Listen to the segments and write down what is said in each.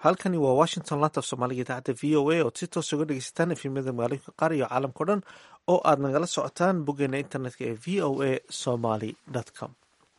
halkani waa washington laanta af soomaaliga idaacadda v o a ood si toos uga dhegeysataan efimyada magaalooyinka qaar iyo caalamkao dhan oo aad nagala socotaan boggeena internetka ee v o a somaly com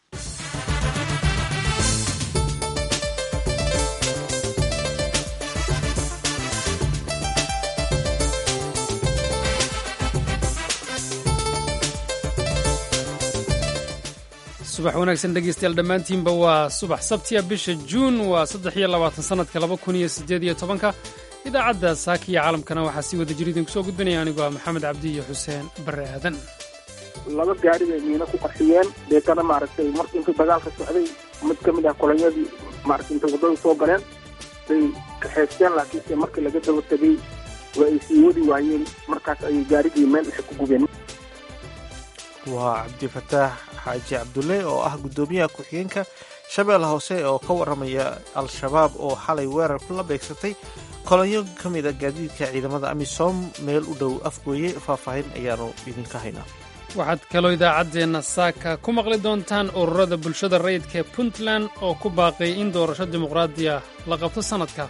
subax wanaagsan dhegeystayaal dhammaantiinba waa subax sabtiya bisha juun waa saddex iyo labaatan sannadka laba kun iyo siddeed iyo tobanka idaacadda saaka iyo caalamkana waxaa sii wada jira idinku soo gudbinaya anigoo ah maxamed cabdi iyo xuseen barre aadan laba gaari bay miino ku qarxiyeen deetana maaragtay markii intuu dagaalka socday mid ka mid ah kolonyadii maaragtay intay waddada soo galeen bay kaxaysteen laakiinse markii laga daba tegey waa ay sii wadi waayeen markaas ayay gaarigii meel dhexe ku gubeen waa cabdifataax xaaji cabdulle oo ah guddoomiyaha ku-xigeenka shabeelle hoose oo ka warramaya al-shabaab oo xalay weerar kula beegsatay kolonyo ka mid a gaadiidka ciidamada amisom meel u dhow afgooye faahfaahin ayaanu idinka haynaa waxaad kaloo idaacaddeenna saaka ku maqli doontaan ururada bulshada rayidka ee puntland oo ku baaqay in doorasho dimuqraadiya la qabto sannadka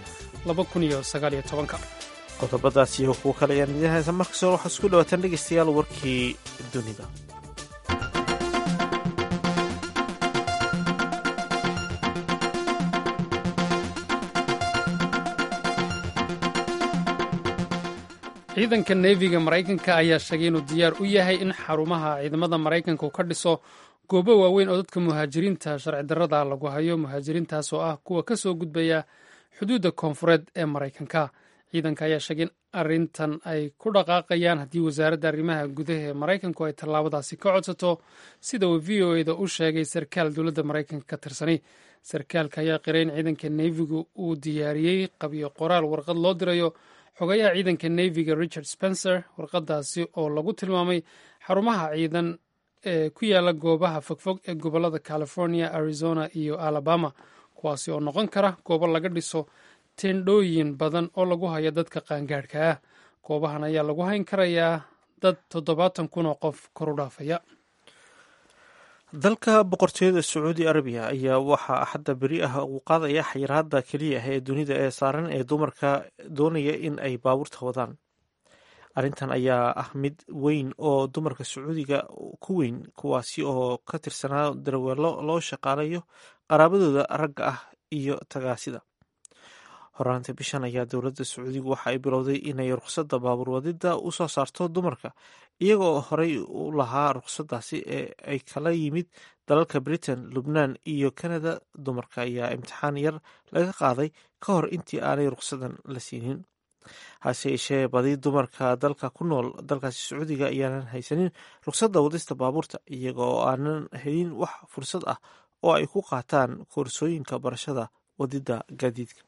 qodobadaas iyo kuwo kale ayaan idiin haysa markastoo waxaad isku dhawaataan dhegeystayaal warkii dunida ciidanka neefiga maraykanka ayaa sheegay inuu diyaar u yahay in xarumaha ciidamada maraykanka uu ka dhiso goobo waaweyn oo dadka muhaajiriinta sharci darrada lagu hayo muhaajiriintaas oo ah kuwa ka soo gudbaya xuduudda koonfureed ee maraykanka ciidanka ayaa sheegay in arrintan ay ku dhaqaaqayaan haddii wasaaradda arrimaha gudaha ee maraykanku ay tallaabadaasi ka codsato sida uu v o eda u sheegay sarkaal dowladda maraykanka ka tirsani sarkaalka ayaa qiray in ciidanka neefigu uu diyaariyey qabiyo qoraal warqad loo dirayo xogayaha ciidanka neefiga richard spencer warqadaasi oo lagu tilmaamay xarumaha ciidan ee ku yaala goobaha fogfog ee gobollada california arizona iyo alabama kuwaasi oo noqon kara goobo laga dhiso tendhooyin badan oo lagu hayo dadka qaangaadhka ah goobahan ayaa lagu hayn karayaa dad toddobaatan kun oo qof kor u dhaafaya dalka boqortooyada sacuudi arabiya ayaa waxaa axadda beri ah uu qaadaya xayiraadda keliya ah ee dunida ee saaran ee dumarka doonaya in ay baabuurta wadaan arrintan ayaa ah mid weyn oo dumarka sacuudiga ku weyn kuwaasi oo ka tirsanaa darweelo loo shaqaalayo qaraabadooda ragga ah iyo tagaasida horaanta bishan ayaa dowladda sacuudigu waxa ay bilowday inay rukhsadda baabuur wadida u soo saarto dumarka iyagoo horey u lahaa rukhsaddaasi ee ay kala yimid dalalka britain lubnaan iyo canada dumarka ayaa imtixaan yar laga qaaday ka hor intii aanay rukhsadan la siinin hase yeeshee badi dumarka dalka ku nool dalkaasi sacuudiga ayaanan haysanin rukhsadda wadista baabuurta iyaga oo aanan helin wax fursad ah oo ay ku qaataan koorsooyinka barashada wadida gaadiidka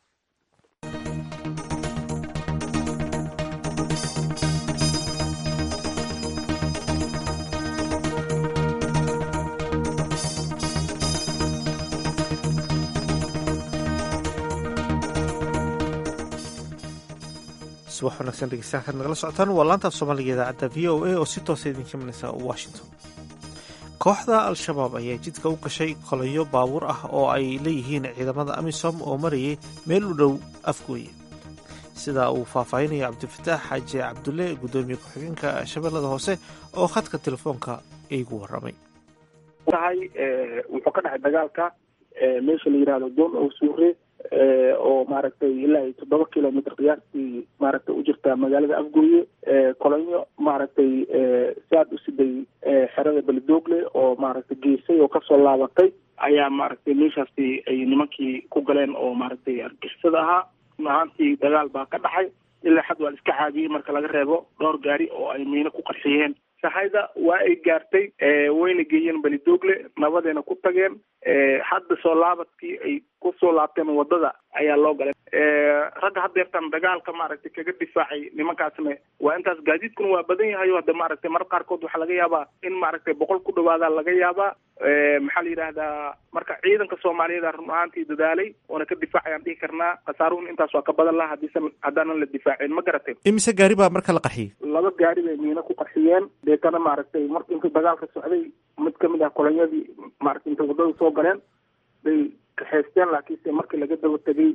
subax wanaagsan dhegeystayaal kaad nagala socotaan waa laanta af soomaaliga idaacadda v o a oo si toosa idinka imanaysa washington kooxda al-shabaab ayaa jidka u gashay kolonyo baabuur ah oo ay leeyihiin ciidamada amisom oo marayay meel u dhow afgooye sida uu faahfaahinayo cabdifataax xaaji cabdulle guddoomiye ku-xigeenka shabeellada hoose oo khadka telefoonka iigu warramay tahay wuxuu ka dhacay dagaalka meesha la yihahdo doon oo suure oo maaragtay ilaa iyo toddoba kilomitr qiyaastii maaragtay u jirta magaalada afgooye kolonyo maaragtay saad u siday xerada beledoogle oo maaragtay geesay oo kasoo laabatay ayaa maaragtay meeshaasi ay nimankii ku galeen oo maaragtay argixisada ahaa run ahaantii dagaal baa ka dhacay ilaa xad waa la iska caabiyey marka laga reebo dhowr gaari oo ay miino ku qarxiyeen sahayda waa ay gaartay wayna geeyeen beledoogle nabadeena ku tageen hadda soo laabadkii ay kusoo laabteen wadada ayaa loo galay ragga haddeertan dagaalka maaragtay kaga difaacay nimankaasna waa intaas gaadiidkuna waa badan yahay o hadda maaragtay marar qaarkood waxaa laga yaabaa in maaragtay boqol ku dhawaada laga yaabaa maxaa la yidhaahdaa marka ciidanka soomaaliyeed run ahaantii dadaalay oona ka difaacayaan dhihi karnaa khasaaruhun intaas waa ka badan laha hadiisan haddaanan la difaacin ma garatay imise gaari baa marka la qarxiyey laba gaari bay miino ku qarxiyeen deetana maaragtay markii intuu dagaalka socday mid kamid ah kolonyadii maaragtay intay waddada soo galeen bay kaxaysteen laakiinse markii laga daba tegey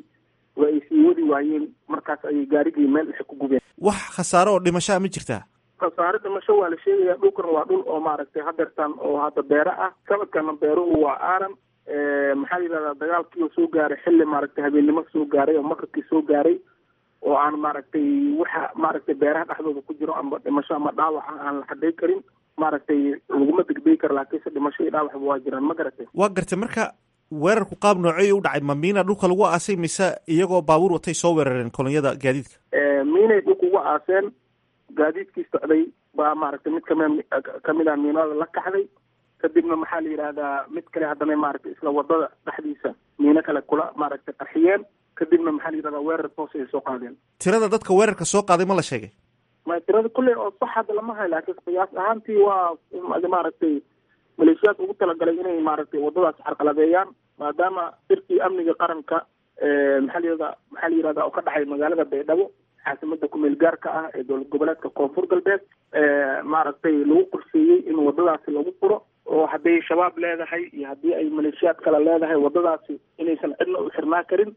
waa ay sii wadi waayeen markaas ayay gaarigii meel dhexe ku gubeen wax khasaaro oo dhimashaa ma jirtaa khasaare dhimasho waa la sheegaya dhulkan waa dhul oo maaragtay hadeertaan oo hadda beero ah sanadkana beeruhu waa aaran maxaa la yidhahdaa dagaalkii oo soo gaaray xilli maaragtay habeennimo soo gaaray oo maqribkii soo gaaray oo aan maaragtay waxa maaragtay beeraha dhexdooda ku jiro ama dhimasho ama dhaawaca aan la xadhay karin maaragtay laguma degdegi karo laakiinse dhimasho iyo dhaawacba waa jiraan ma garatay waa gartay marka weerarku qaab noocey u dhacay ma miina dhulka lagu aasay mise iyagoo baabuur watay soo weerareen kolonyada gaadiidka miinay dhulka uga aaseen gaadiidkii socday baa maaragtay mid kami kamid a miinada la kaxday kadibna maxaa la yidhahdaa mid kale haddana maaragtay isla wadada dhexdiisa miino kale kula maaragtay qarxiyeen kadibna maxaa la yidhahdaa weerar toos ay soo qaadeen tirada dadka weerarka soo qaaday ma la sheegay ma tirada kulley oo sax hadda lama hayo laakiin qiyaas ahaantii waa maaragtay maleeshiyaadka ugu talagalay inay maaragtay wadadaas carqaladeeyaan maadaama sirkii amniga qaranka maxaa la yihahdaa maxaa la yihahdaa oo ka dhacay magaalada baydhabo caasimada kumeel gaarka ah ee dowlad goboleedka koonfur galbeed maaragtay lagu qorsheeyey in wadadaasi lagu furo oo hadday shabaab leedahay iyo haddii ay maleeshiyaad kale leedahay wadadaasi inaysan cidna u xirnaa karin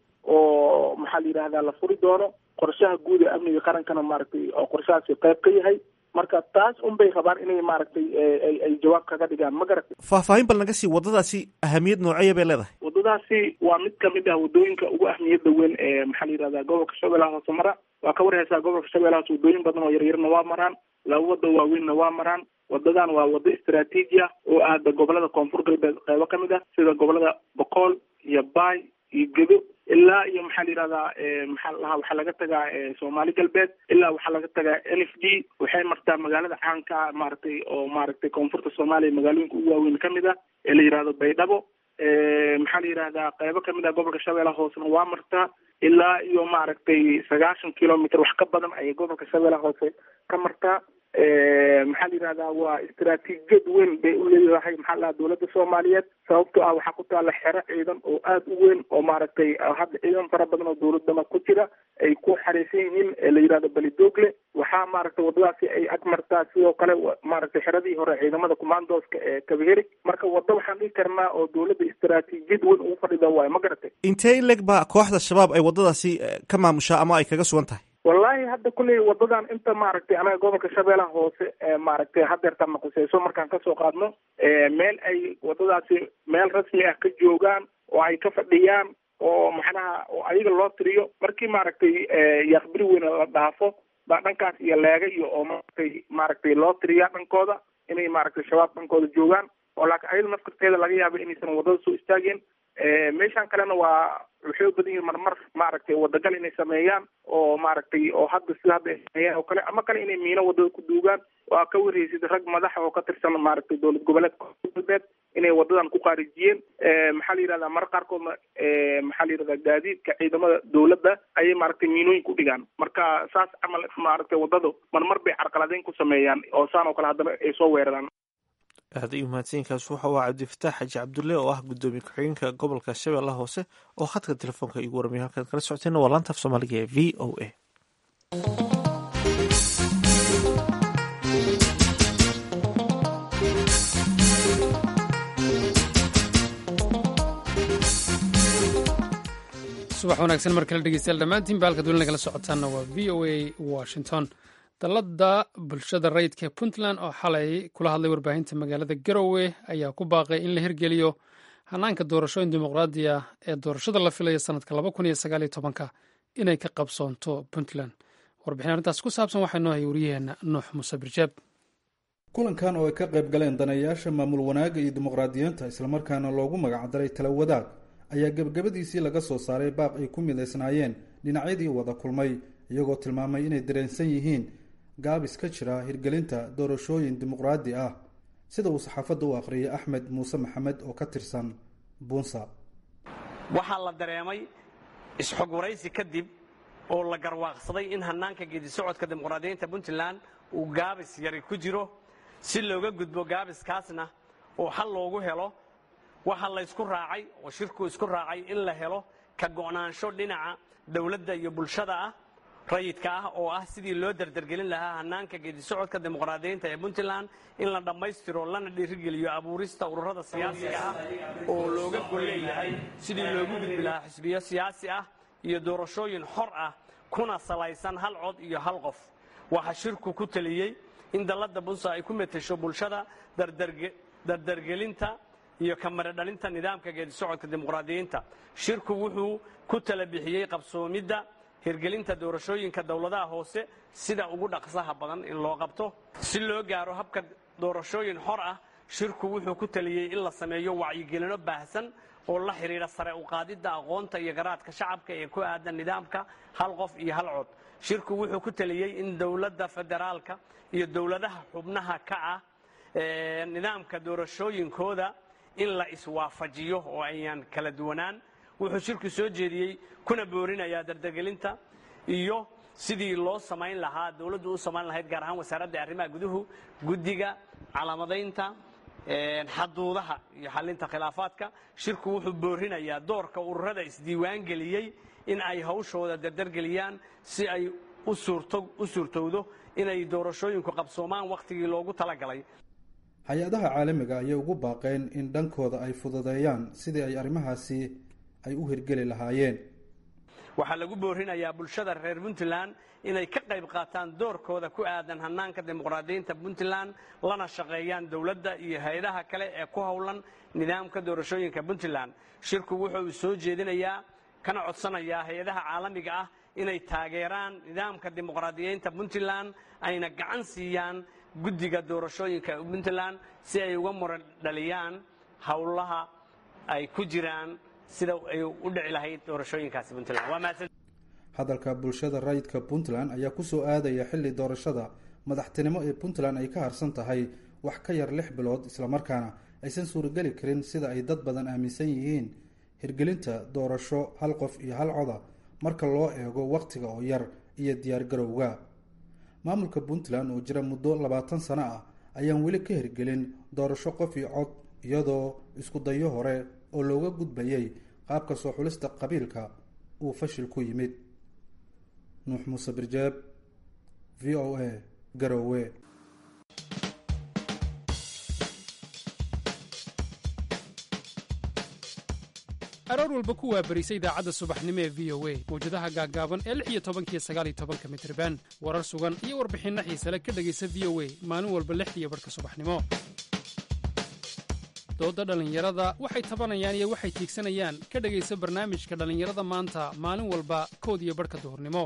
oo maxaa la yidhahdaa la furi doono qorshaha guud ee amniga qarankana maaragtay oo qorshahaasi qayb ka yahay marka taas un bay rabaan inay maaragtay ay jawaab kaga dhigaan ma garatay faahfaahin bal naga sii waddadaasi ahamiyad nooceeya bay leedahay waddadaasi waa mid kamid ah waddooyinka ugu ahmiyadda weyn ee maxaa la yidhahdaa gobolka shabeellaha hoose mara waa ka warhaysaa gobolka shabeellaha hoose waddooyin badan oo yaryarna waa maraan laba wadda waaweynna waa maraan wadadan waa waddo istraatiiji ah oo aada gobolada koonfur galbeed qeybo ka mid ah sida gobolada boqool iyo baay iyo gedo ilaa iyo maxaa la yidhahdaa maxaa lahaa waxaa laga tagaa soomaali galbeed ilaa waxaa laga tagaa n f d waxay martaa magaalada caanka ah maaragtay oo maaragtay koonfurta soomaaliya magaalooyinka ugu waaweyn kamid ah ee la yidhahdo baydhabo maxaa la yidhahdaa qeybo kamid ah gobolka shabeellaha hoosena waa martaa ilaa iyo maaragtay sagaashan kilomitr wax ka badan ayay gobolka shabeellaha hoose ka martaa maxaa la yidhahdaa waa istraatiijiyad weyn bay u leedahay maxaa lahaa dowladda soomaaliyeed sababtoo ah waxaa ku taalla xero ciidan oo aada u weyn oo maaragtay hadda ciidan fara badan oo dowladana ku jira ay ku xariisan yihiin ee la yidhahdo belidogle waxaa maaragtay waddadaasi ay ag martaa sidoo kale maaragtay xeradii hore ciidamada commandooska ee kabaheri marka waddo waxaan dhihi karnaa oo dowladda istraatiijiyad weyn ugu fadhida waayo ma garatay intee in leg baa kooxda shabaab ay waddadaasi ka maamushaa ama ay kaga sugan tahay wallahi hadda kulley wadadan inta maaragtay anaga gobolka shabeellaha hoose maaragtay hadeertan naquseyso markaan kasoo qaadno meel ay wadadaasi meel rasmi ah ka joogaan oo ay ka fadhiyaan oo macnaha oo ayaga loo tiriyo markii maaragtay yaaqbiri weyne la dhaafo baa dhankaas iyo leega iyo oo maaragtay maaragtay loo tiriyaa dhankooda inay maaragtay shabaab dhankooda joogaan oo laakiin ayada nafkarteeda laga yaaba inaysan wadada soo istaageen meeshan kalena waa waxay u badan yihin marmar maaragtay wadagal inay sameeyaan oo maaragtay oo hadda sida hadda ay sameeyaan oo kale ama kale inay miino wadada ku duugaan waa ka warheysid rag madaxa oo ka tirsan maaragtay dowlad goboleedka galbeed inay wadadan ku qaarijiyeen maxaa la yidhahdaa mar qaarkoodna maxaa la yidhahdaa gaadiidka ciidamada dowladda ayay maaragtay miinooyin ku dhigaan marka saas camal maaragtay wadado marmar bay carqaladeyn ku sameeyaan oo saan oo kale haddana ay soo weeraraan aada iyo mahadsanyiinkaas waxa u ah cabdifataax xaji cabdulle oo ah guddoomiye ku-xigeenka gobolka shabeellaha hoose oo khadka telefoonka igu waramiya halkaad kala socoteenna waa laanta af soomaaliga ee v o a subax wanaagsan mar kale dhegeystayaal dhammaantiin ba halkaad weli nagala socotaanna waa v o a washington dalladda bulshada rayidka puntland oo xalay kula hadlay warbaahinta magaalada garowe ayaa ku baaqay in la hirgeliyo hanaanka doorashooyin dimuqraadi ah ee doorashada la filaya sanadka laba kun iyo sagaal iyo tobanka inay ka qabsoonto puntland warbixin arrintaas ku saabsan waxaa noo hayay waryaheena nuux muuse birjaab kulankan oo ay ka qayb galeen danayaasha maamul wanaagga iyo dimuqraadiyiinta islamarkaana loogu magacdaray tala wadaag ayaa gebagabadiisii laga soo saaray baaq ay ku midaysnaayeen dhinacyadii wada kulmay iyagoo tilmaamay inay dareensan yihiin gaabis ka jira hirgelinta doorashooyin dimuqraadi ah sida uu saxaafadda u akhriyay axmed muuse maxamed oo ka tirsan buunsa waxaa la dareemay isxog waraysi kadib oo la garwaaqsaday in hannaanka geedi socodka dimuqraadiyiinta puntland uu gaabis yari ku jiro si looga gudbo gaabiskaasna oo xal loogu helo waxaa laysku raacay oo shirku isku raacay in la helo ka go'naansho dhinaca dowladda iyo bulshada ah rayidka ah oo ah sidii loo dardargelin lahaa hannaanka geedi socodka dimuqraadiyiinta ee puntland in la dhammaystiro lana dhiirigeliyo abuurista ururada siyaasiga ah oo looga gol leeyahay sidii loogu gudbi lahaa xisbiyo siyaasi ah iyo doorashooyin xor ah kuna salaysan hal cod iyo hal qof waxaa shirku ku taliyey in dalladda bunsa ay ku metesho bulshada dardargelinta iyo kamaradhalinta nidaamka geedisocodka dimuqraadiyiinta shirku wuxuu ku tala bixiyey qabsoomidda hirgelinta doorashooyinka dowladaha hoose sida ugu dhaqsaha badan in loo qabto si loo gaaro habka doorashooyin xor ah shirku wuxuu ku taliyey in la sameeyo wacyigelino baahsan oo la xidhiidha sare u qaadidda aqoonta iyo garaadka shacabka ee ku aadan nidaamka hal qof iyo hal cod shirku wuxuu ku taliyey in dowladda federaalka iyo dowladaha xubnaha ka ah nidaamka doorashooyinkooda in la iswaafajiyo oo ayaan kala duwanaan wuxuu shirku soo jeediyey kuna boorinayaa dardargelinta iyo sidii loo samayn lahaa dowladdu u samayn lahayd gaar ahaan wasaaradda arrimaha guduhu guddiga calaamadaynta xaduudaha iyo xalinta khilaafaadka shirku wuxuu boorinayaa doorka ururada isdiiwaan geliyey in ay hawshooda dardargeliyaan si ay u suurtowdo inay doorashooyinku qabsoomaan wakhtigii loogu talagalay hay-adaha caalamiga ayay ugu baaqeen in dhankooda ay fududeeyaan sidii ay arrimahaasi ay u hirgeli lahaayeen waxaa lagu boorinayaa bulshada reer puntland inay ka qayb qaataan doorkooda ku aadan hannaanka dimuqraadiyiinta puntland lana shaqeeyaan dowladda iyo hay-adaha kale ee ku howlan nidaamka doorashooyinka puntland shirku wuxuu soo jeedinayaa kana codsanayaa hay-adaha caalamiga ah inay taageeraan nidaamka dimuqraadiyiinta puntland ayna gacan siiyaan guddiga doorashooyinka puntland si ay uga muran dhaliyaan howlaha ay ku jiraan sida ay u dhici lahayd doorashooyinkaasi puntland hadalka bulshada rayidka puntland ayaa kusoo aadaya xilli doorashada madaxtinimo ee puntland ay ka harsan tahay wax ka yar lix bilood islamarkaana aysan suurageli karin sida ay dad badan aaminsan yihiin hirgelinta doorasho hal qof iyo hal coda marka loo eego wakhtiga oo yar iyo diyaargarowga maamulka puntland oo jira muddo labaatan sano ah ayaan weli ka hirgelin doorasho qof iyo cod iyadoo isku dayo hore oo looga gudbayay qaabka soo xulista qabiilka uu fashil ku yimid nuux muuse birjeeb v o a garowe aroor walba ku waabarisa idaacadda subaxnimo ee v o a mawjadaha gaaggaaban ee lix iyo tobankiyo sagaaliyo tobanka mitriban warar sugan iyo warbixinno xiisale ka dhegaysa v o a maalin walba lixdiiyo barhka subaxnimo dooda dhallinyarada waxay tabanayaan iyo waxay tiigsanayaan ka dhegaysa barnaamijka dhallinyarada maanta maalin walba kood iyo barhka duhurnimo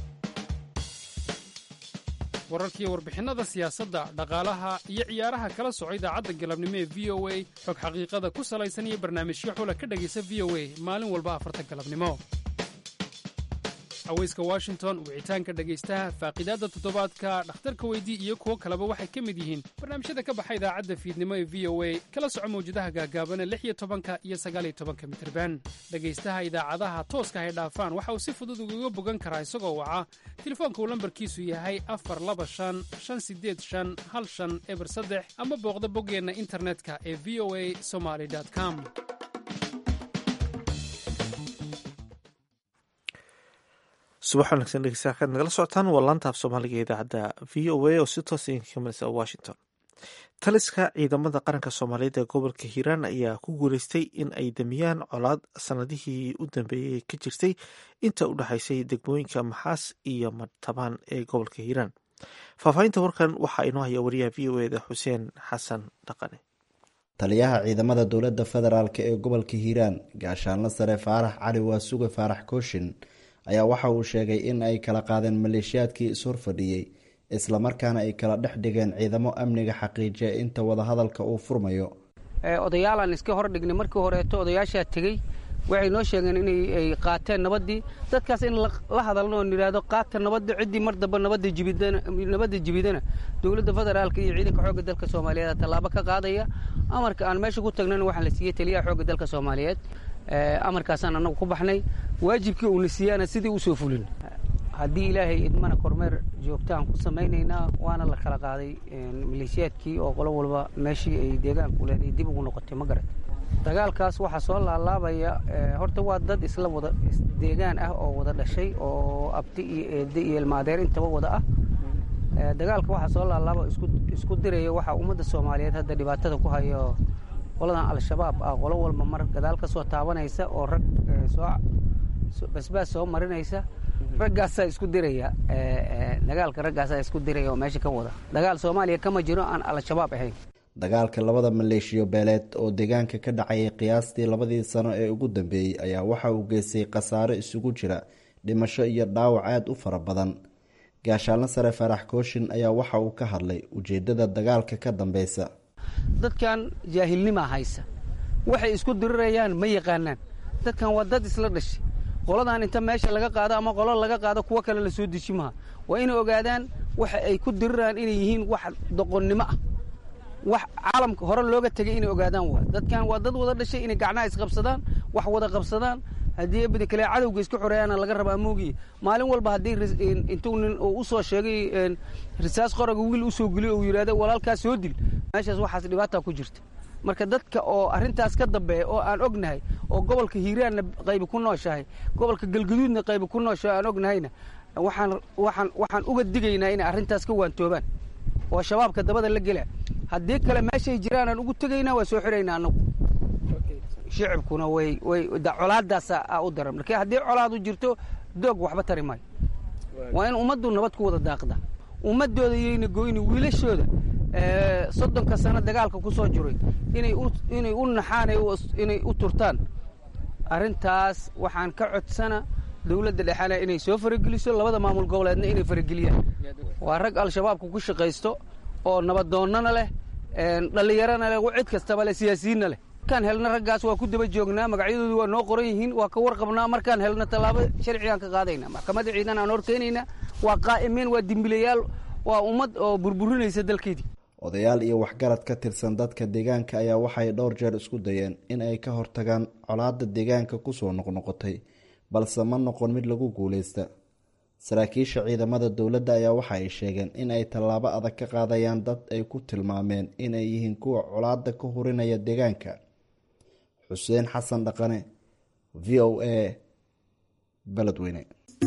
wararkiiyo warbixinnada siyaasadda dhaqaalaha iyo ciyaaraha kala soco idaacadda galabnimo ee v o a xog xaqiiqada ku salaysan iyo barnaamijyo xula ka dhegaysa v o a maalin walba afarta galabnimo haweyska washington wicitaanka dhegaystaha faaqidaadda toddobaadka dhakhtarka weydii iyo kuwo kaleba waxay ka mid yihiin barnaamijyada ka baxa idaacadda fiidnimo ee v o a kala soco mawjadaha gaagaabana lix iyo tobanka iyo sagaaliyo tobanka mitirban dhegaystaha idaacadaha tooska hay dhaafaan waxa uu si fudud ugaga bogan karaa isagoo waca telefoonka uu lambarkiisu yahay afar laba shan shan sideed shan hal shan eber saddex ama booqda boggeenna internetka ee v o a somaly com subax wanaagsan dhegeystayaal kaad nagala socotaan waa laanta af soomaaliga ee idaacadda v o a oo si toos idinka kamareysa washington taliska ciidamada qaranka soomaaliyeed ee gobolka hiiraan ayaa ku guuleystay in ay damiyaan colaad sanadihii u dambeeyey ka jirtay inta u dhexaysay degmooyinka maxaas iyo madtabaan ee gobolka hiiraan faahfaahinta warkan waxaa inoo haya wariyaha v o eda xuseen xasan dhaqane taliyaha ciidamada dowladda federaalk ee gobolka hiiraan gaashaanla sare faarax cali waasuge faarax kooshin ayaa waxa uu sheegay in ay kala qaadeen maleeshiyaadkii ishorfadhiyey islamarkaana ay kala dhex dhigeen ciidamo amniga xaqiijiya inta wadahadalka uu furmayo odayaalaan iska hor dhignay markii horeeto odayaashaa tegey waxay noo sheegeen inay qaateen nabaddii dadkaas in la hadalno oo nidhaahdo qaata nabadda ciddii mar damba nabadda jibidana dowladda federaalka iyo ciidanka xoogga dalka soomaaliyeed tallaabo ka qaadaya amarka aan meesha ku tagnana waxaa la siiyey taliyaha xoogga dalka soomaaliyeed amarkaasaan annagu ku baxnay waajibkii uuna siiyaana sidii u soo fulin haddii ilaahay idmana kormeer joogtaan ku samaynaynaa waana la kala qaaday maleeshiyaadkii oo qolo walba meeshii ay deegaanku leeday dib ugu noqotay ma garat dagaalkaas waxaa soo laalaabaya horta waa dad isla wada deegaan ah oo wada dhashay oo abti iyo eedde iyo ilmaadeer intaba wada ah dagaalka waxaa soo laalaaba isku diraya waxaa ummadda soomaaliyeed hadda dhibaatada ku hayo qoladan al-shabaab ah qolo walba mar gadaal ka soo taabanaysa oo rag soo basbaas soo marinaysa raggaasaa isku diraya dagaalka raggaasaa isku diraya oo meesha ka wada dagaal soomaaliya kama jiro aan al-shabaab ahayn dagaalka labada maleeshiyo beeleed oo deegaanka ka dhacayay qiyaastii labadii sano ee ugu dambeeyey ayaa waxa uu geystay khasaaro isugu jira dhimasho iyo dhaawac aada u fara badan gaashaanle sare faarax kooshin ayaa waxa uu ka hadlay ujeedada dagaalka ka dambeysa dadkan jaahilnimaa haysa waxay isku dirirayaan ma yaqaanaan dadkan waa dad isla dhashay qoladan inta meesha laga qaado ama qolo laga qaado kuwo kale la soo deji maha waa inay ogaadaan waxa ay ku diriraan inay yihiin wax doqonnimo ah wax caalamka hore looga tegay inay ogaadaan waa dadkan waa dad wada dhashay inay gacnaha isqabsadaan wax wada qabsadaan haddii ebedi kale cadowga iska xoreeyaana laga rabaa moogiye maalin walba haddii intuu nin uu usoo sheegay risaas qoraga wiil usoo geliyo uu yidhahdo walaalkaas soo dil meeshaas waxaas dhibaata ku jirta marka dadka oo arrintaas ka dambeeya oo aan ognahay oo gobolka hiiraanna qaybi ku nooshahay gobolka galgaduudna qaybi ku nooshahay aan ognahayna waxaan waxaan waxaan uga digaynaa inay arrintaas ka waantoobaan oo shabaabka dabada la gela haddii kale meeshay jiraan aan ugu tegaynaa waa soo xidhaynaa annagu shicibkuna way way colaadaasa u daran marka haddii colaadu jirto doog waxba tari maayo waa in ummaddu nabad ku wada daaqda ummadooda yayna goyni wiilashooda soddonka sano dagaalka ku soo jiray inay inay u naxaan inay u turtaan arrintaas waxaan ka codsana dowladda dhexena inay soo farageliso labada maamul goboleedna inay farageliyaan waa rag al-shabaabka ku shaqaysto oo nabadoonnana leh dhallinyarana leh cid kastaba leh siyaasiyiinna leh markaan helna raggaas waa ku daba joognaa magacyadoodu waa noo qoran yihiin waa ka warqabnaa markaan helna tallaabo sharcigaan ka qaadayna maxkamadda ciidan aan horkeenayna waa qaa'imiin waa dimbilayaal waa ummad oo burburinaysa dalkeedii odayaal iyo waxgarad ka tirsan dadka deegaanka ayaa waxay dhowr jeer isku dayeen in ay ka hortagaan colaadda deegaanka kusoo noqnoqotay balse ma noqon mid lagu guuleysta saraakiisha ciidamada dowladda ayaa waxa ay sheegeen in ay tallaabo adag ka qaadayaan dad ay ku tilmaameen inay yihiin kuwa colaadda ka hurinaya deegaanka xuseen xasan dhaqane v o a beledweyne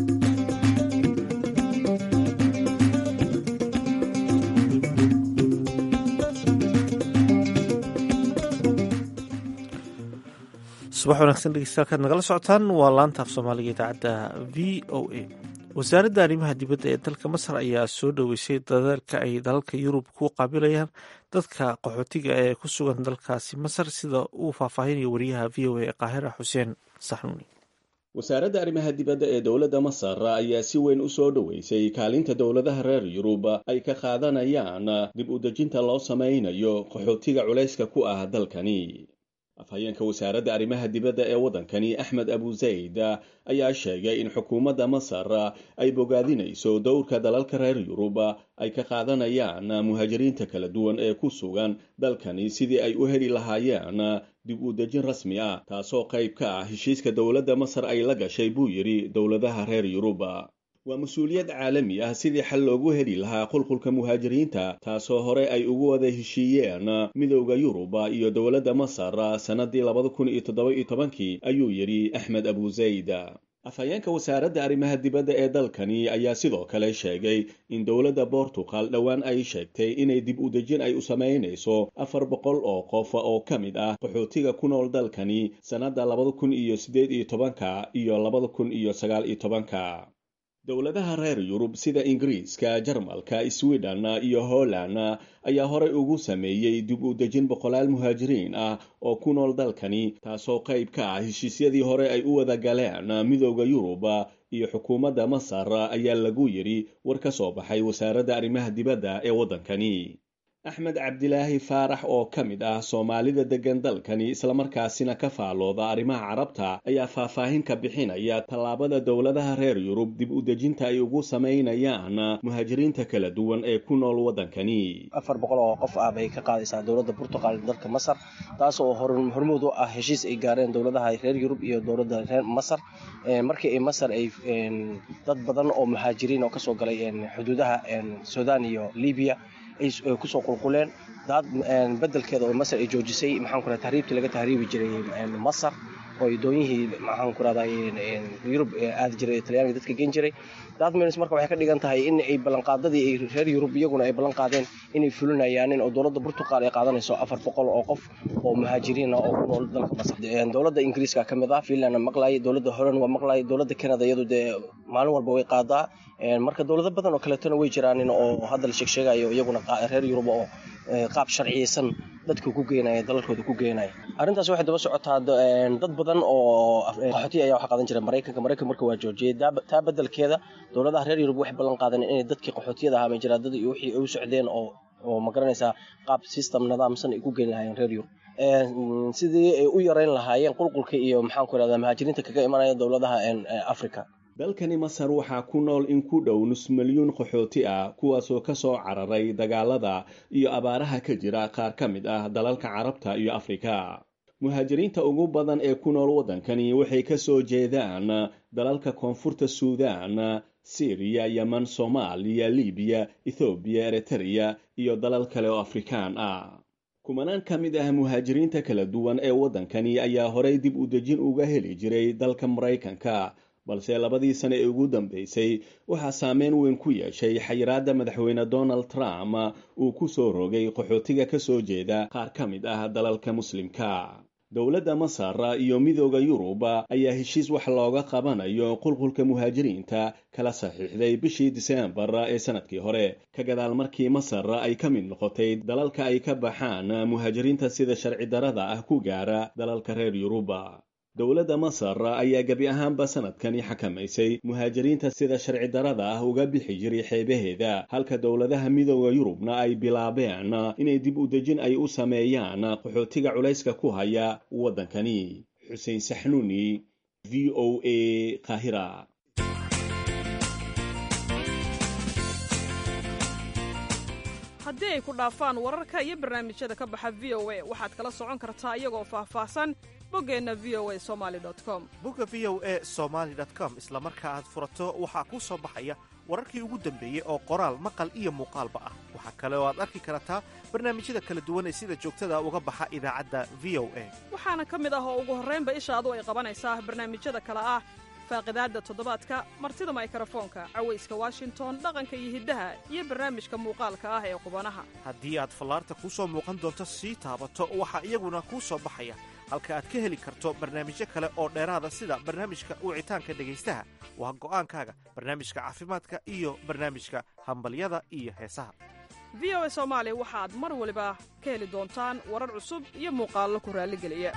subax wanaagsan dhegeystayaal nagala socotaan waa laanta af soomaaliga idaacadda v o a wasaaradda arrimaha dibadda ee dalka masar ayaa soo dhoweysay dadaalka ay dalalka yurub ku qaabilayaan dadka qaxootiga ee ku sugan dalkaasi masar sida uu faahfaahinayo wariyaha v o a ee qaahira xuseen saxnuuni wasaaradda arrimaha dibadda ee dowladda masar ayaa si weyn u soo dhoweysay kaalinta dowladaha reer yurub ay ka qaadanayaan dib u dejinta loo samaynayo qaxootiga culayska ku ah dalkani afhayeenka wasaaradda arrimaha dibadda ee waddankani axmed abu zayd ayaa sheegay in xukuumadda masar ay bogaadinayso dowrka dalalka reer yurub ay ka qaadanayaan muhaajiriinta kala duwan ee ku sugan dalkani sidii ay u heli lahaayeen dib u dejin rasmi ah taasoo qayb ka ah heshiiska dowladda masar ay la gashay buu yidhi dowladaha reer yurub waa mas-uuliyad caalami ah sidii xal loogu heli lahaa qulqulka muhaajiriinta taasoo hore ay ugu wada heshiiyeen midowda yuruba iyo dowladda masar sannadii labada kun iyo toddoba iyo tobankii ayuu yidhi axmed abu zayd afhayeenka wasaaradda arrimaha dibadda ee dalkani ayaa sidoo kale sheegay in dowladda bortugal dhowaan ay sheegtay inay dib u dejin ay u samaynayso afar boqol oo qof oo ka mid ah qaxootiga ku nool dalkani sannadda labada kun iyo siddeed iyo tobanka iyo labada kun iyo sagaal iyo tobanka dowladaha reer yurub sida ingiriiska jarmalka sweden iyo holland ayaa horey ugu sameeyey dib u dejin boqolaal muhaajiriin ah oo ku nool dalkani taasoo qayb ka ah heshiisyadii hore ay u wada galeen midowda yurub iyo xukuumadda masar ayaa lagu yidhi war ka soo baxay wasaaradda arrimaha dibadda ee waddankani axmed cabdilaahi faarax oo ka mid ah soomaalida deggan dalkani islamarkaasina ka faalooda arrimaha carabta ayaa faahfaahin ka bixinaya tallaabada dowladaha reer yurub dib u dejinta ay ugu samaynayaan muhaajiriinta kala duwan ee ku nool waddankani afar boqol oo qof ah bay ka qaadaysaa dowladda burtuqal dalka masar taas oo hormuud u ah heshiis ay gaareen dowladaha reer yurub iyo dowladda reer masar markii ay masar ay dad badan oo muhaajiriin oo kasoo galay xuduudaha sudan iyo libiya ay kusoo qulquleen daad bedelkeeda oo masar ay joojisay maxaan ku tahriibtii laga tahriibi jiray masar oo doonyihii maxaan ku rahday yurub aadi jiray talyaaniga dadka gen jiray datmins marka waxay ka dhigan tahay in ay ballanqaadadii ay reer yurub iyaguna ay ballan qaadeen inay fulinayaanin oo dowladda burtuqal ay qaadanayso afar boqol oo qof oo muhaajiriin ah oo ku nool dalka masar dowladda ingiriiska ka mid ah finlandna maqlaayay dowladda holland waa maqlaayay dowladda canada iyadu dee maalin walba way qaadaa marka dowlado badan oo kaleetona way jiraanin oo hadda la sheegsheegayo iyaguna reer yurub oo qaab sharciyeysan dadka ku geenaya dalalkooda ku geenaya arrintaas waxay daba socotaa dad badan oo qaxootiya ayaa waxa qaadan jira maraykanka maraykanka marka waa joojiyey taa bedelkeeda dowladaha reer yurub waxay ballan qaadeen inay dadkii qaxootiyada ahaa majiraadada iyo wixii ay u socdeen oo oo ma garanaysaa qaab system nidaamsan ay ku geyn lahaayeen reer yurub sidii ay u yareyn lahaayeen qulqulka iyo maxaan ku irahdaa muhaajiriinta kaga imanaya dowladaha africa dalkani masar waxaa ku nool in ku dhow nus milyuun qaxooti ah kuwaasoo ka soo cararay dagaalada iyo abaaraha ka jira qaar ka mid ah dalalka carabta iyo afrika muhaajiriinta ugu badan ee ku nool waddankani waxay ka soo jeedaan dalalka koonfurta suudaan siriya yeman soomaaliya libiya ethoobiya eritreya iyo dalal kale oo afrikaan ah kumanaan ka mid ah muhaajiriinta kala duwan ee waddankani ayaa horey dib u dejin uga heli jiray dalka maraykanka balse labadii sane ee ugu dambeysay waxaa saameyn weyn ku yeeshay xayiraadda madaxweyne donald trump uu ku soo rogay qaxootiga ka soo jeeda qaar ka mid ah dalalka muslimka dowladda masar iyo midooda yurub ayaa heshiis wax looga qabanayo qulqulka muhaajiriinta kala saxiixday bishii diseembar ee sanadkii hore ka gadaal markii masar ay ka mid noqotay dalalka ay ka baxaan muhaajiriinta sida sharci darada ah ku gaara dalalka reer yurub dowladda masar ayaa gebi ahaanba sanadkani xakamaysay muhaajiriinta sida sharci darada ah uga bixi jiray xeebaheeda halka dowladaha midooda yurubna ay bilaabeen inay dib u dejin ay u sameeyaan qaxootiga culayska ku haya waddankani xuseen saxnuuni v o a qaahira haddii ay ku dhaafaan wararka iyo barnaamijyada ka baxa v o a waxaad kala socon kartaa iyagoo faahfaahsan boggeenna v o a somali com bogga v o a somaali com isla marka aad furato waxaa kuu soo baxaya wararkii ugu dambeeyey oo qoraal maqal iyo muuqaalba ah waxaa kale oo aad arki kartaa barnaamijyada kala duwan ee sida joogtada uga baxa idaacadda v o a waxaana ka mid ah oo ugu horraynba ishaadu ay qabanaysaa barnaamijyada kale ah faaqidaadda toddobaadka martida maykarafoonka cawayska washington dhaqanka iyo hiddaha iyo barnaamijka muuqaalka ah ee qubanaha haddii aad fallaarta kuu soo muuqan doonto sii taabato waxaa iyaguna kuu soo baxaya halka aad ka heli karto barnaamijyo kale oo dheeraada sida barnaamijka wicitaanka dhegaystaha waa go'aankaaga barnaamijka caafimaadka iyo barnaamijka hambalyada iyo heesaha v o a soomaali waxaad mar waliba ka heli doontaan warar cusub iyo muuqaallo ku raalligeliya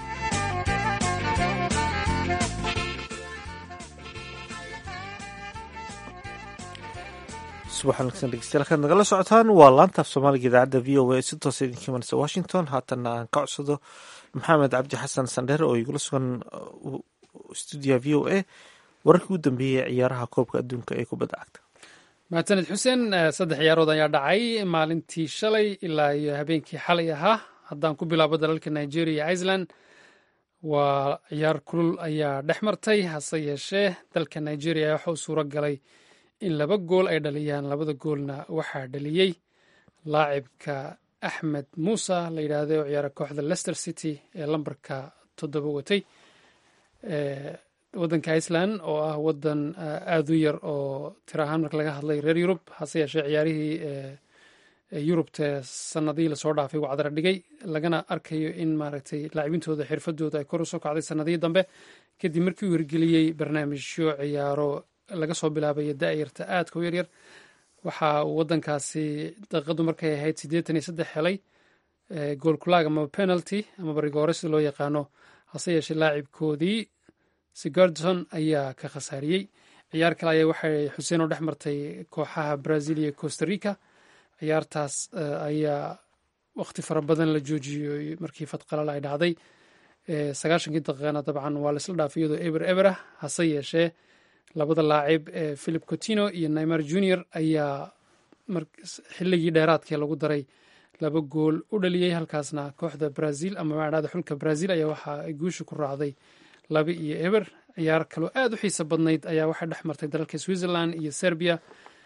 subax wanaagsan dhegeystayaal kaad nagala socotaan waa laantaaf soomaaliga idaacadda v o a si toosa idinka imanaysa washington haatanna aan ka codsado maxamed cabdi xasan sandheer oo igula sugan stuudiya v o a wararkii u dambeeyey ciyaaraha koobka adduunka ee kubadda cagta mahadsaned xuseen saddex ciyaarood ayaa dhacay maalintii shalay ilaa iyo habeenkii xalay ahaa haddaan ku bilaabo dalalka nigeria iyo iceland waa ciyaar kulul ayaa dhex martay hase yeeshee dalka nigeria waxa uu suuro galay in laba gool ay dhaliyaan labada goolna waxaa dhaliyey laacibka axmed muuse la yidhaahday oo ciyaara kooxda leicester city ee lambarka toddoba watay waddanka iceland oo ah waddan aada u yar oo tiro ahaan marka laga hadlay reer yurub hase yeeshee ciyaarihii yurubta sanadihii lasoo dhaafay uu cadra dhigay lagana arkayo in maaragtay laacibintooda xirfadooda ay kor usoo kacday sanadihii dambe kadib markii uu hirgeliyey barnaamijyo ciyaaro laga soo bilaabaya da'yarta aadka u yaryar waxa uu waddankaasi daqiiqadu markay ahayd siddeetan iyo saddex helay goolkulaag ama penalty ama barigoore sida loo yaqaano hase yeeshee laacibkoodii sigardson ayaa ka khasaariyey ciyaar kale ayaa waxay xuseen oo dhex martay kooxaha brazil iyo costa rica ciyaartaas ayaa waqti fara badan la joojiyey markii fadqalala ay dhacday sagaashankii daqiiqana dabcan waa laisla dhaafay iyadoo eber eber ah hase yeeshee labada laacib ee philip cotino iyo naymar junior ayaa xilligii dheeraadkee lagu daray laba gool u dhaliyey halkaasna kooxda brazil ama maadhada xulka brazil ayaa waxa ay guusha ku raacday laba iyo eber ciyaar kaloo aad u xiisa badnayd ayaa waxay dhex martay dalalka switzerland iyo serbia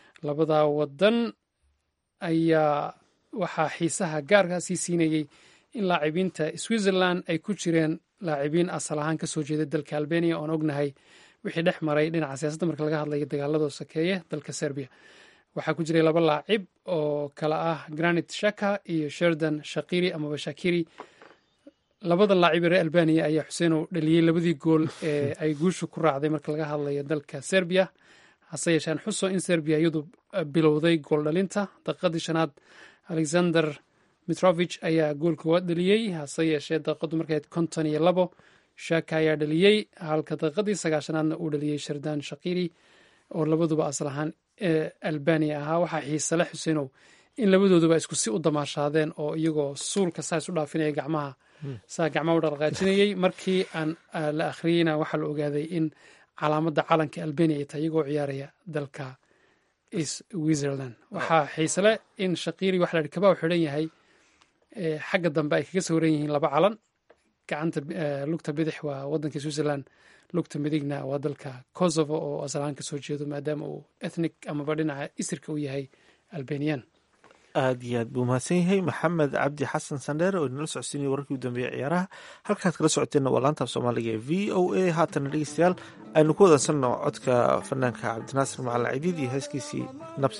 labada wadan ayaa waxaa xiisaha gaarkaa sii siinayey in laacibiinta switzerland ay ku jireen laacibiin asal ahaan kasoo jeeda dalka albania oon ognahay wixii dhex maray dhinaca siyaasadda marka laga hadlayo dagaaladoo sakeeye dalka serbia waxaa ku jiray laba laacib oo kala ah granit shaka iyo sherdan shakiri amaba shakiri labadan laacib ee reer albania ayaa xuseenow dhaliyey labadii gool ee ay guusha ku raacday marka laga hadlayo dalka serbia hase yeesheen xuso in serbia iyadu bilowday gool dhalinta daqiiqadii shanaad alexander mitrovich ayaa gool koowaad dhaliyey hase yeeshee daqiiqadu markayd konton iyo labo shaka ayaa dhaliyey halka daqiiqadii sagaashanaadna uu dhaliyey sherdan shakiri oo labaduba asal ahaan ee albania ahaa waxaa xiisale xuseenow in labadooduba isku si u damaashaadeen oo iyagoo suulka saa isu dhaafinaya gacmaha saa gacmaha u dhaqaajinayey markii aan la akhriyeyna waxaa la ogaaday in calaamadda calanka albania ay tahay iyagoo ciyaaraya dalka switzerland waxaa xiisele in shakiri waxa la yidhi kabaa u xidhan yahay xagga dambe ay kaga sawiran yihiin laba calan gacanta lugta bidix waa wadanka switzerland lugta midigna waa dalka kosovo oo asalahaan kasoo jeedo maadaama uu ethnic amaba dhinaca isirka u yahay albanian aad iyo aad buu mahadsan yahay maxamed cabdi xasan sandheere oo inala socodsiinaya wararkii u dambeeyey ciyaaraha halkaad kala socoteenna waa laantaaf soomaaliga ee v o a haatana dhegeystayaal aynu ku wadansanno codka fanaanka cabdinaasir macalin cidiid iyo heeskiisii nabsi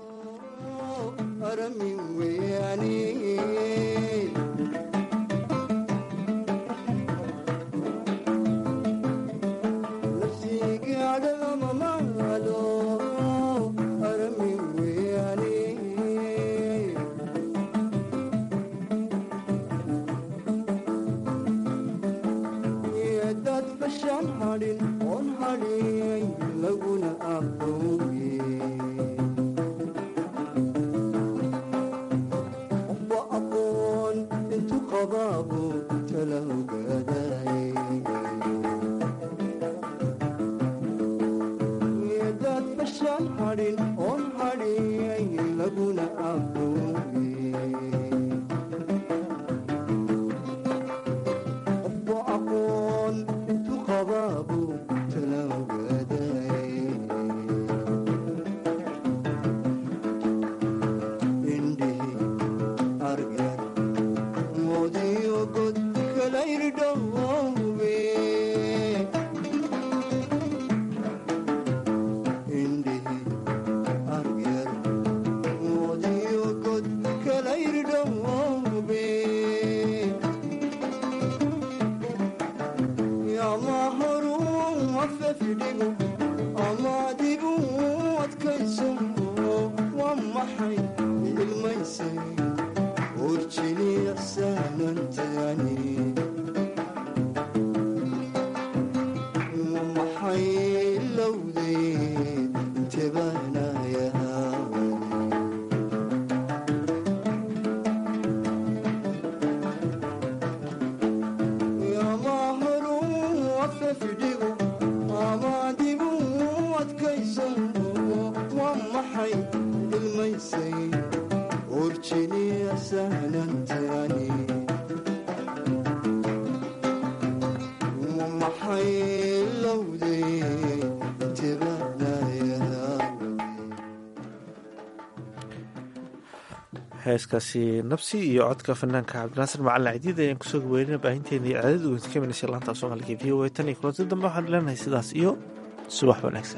heeskaasi nabsi iyo codka fanaanka cabdinaasir macalin cidiid ayaan kusoo gaweynina baahinteena iyo caadada ugeynta ka minaysa laanta soomaaliga v o a tan iyo kulanti dambe waxaan leenahay sidaas iyo subax wanaagsan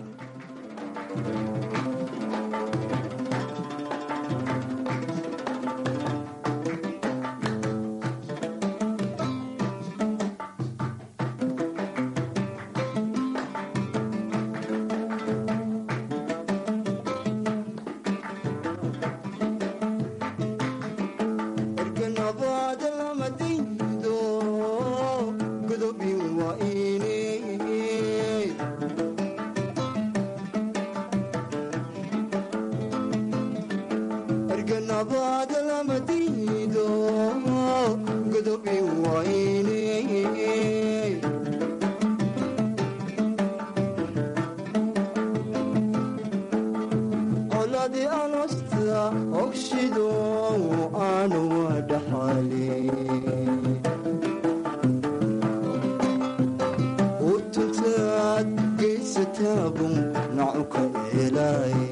utuntaad geysataabun nacuka eelay